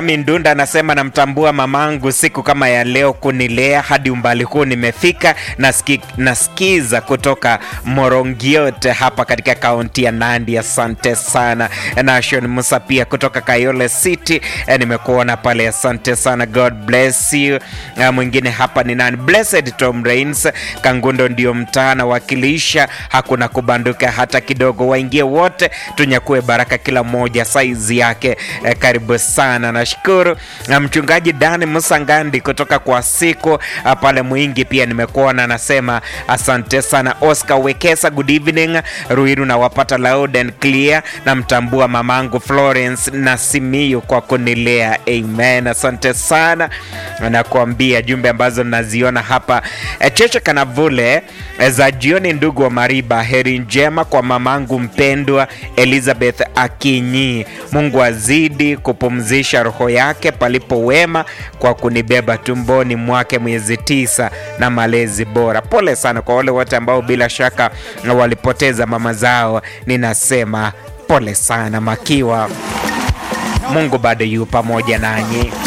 Mindunda anasema namtambua mamangu siku kama ya leo kunilea hadi umbali huu nimefika. Nasiki, nasikiza kutoka Morongiot hapa katika kaunti ya Nandi. Asante sana. Nation Musa pia kutoka Kayole City eh, nimekuona pale, asante sana, God bless you. Eh, mwingine hapa ni nani? Blessed Tom Rains Kangundo ndio mtaa nawakilisha, hakuna kubanduka hata kidogo. Waingie wote tunyakue baraka, kila mmoja saizi yake. Eh, karibu sana, nashukuru. Na mchungaji Dani Musangandi kutoka kwa siku ah, pale Mwingi pia nimekuona, anasema asante sana. Oscar Wekesa, good evening. Ruiru nawapata loud and clear. Namtambua mamangu Florence na Simiyu kwa kunilea, amen. Asante sana, nakuambia jumbe ambazo naziona hapa eh, Cheche Kanavule eh, za jioni. Ndugu wa Mariba, heri njema kwa mamangu mpendwa Elizabeth Akinyi. Mungu azidi kupumzisha roho yake palipo wema kwa kunibeba tumboni mwake miezi tisa na malezi bora. Pole sana kwa wale wote ambao bila shaka walipoteza mama zao, ninasema pole sana makiwa. Mungu bado yu pamoja nanyi.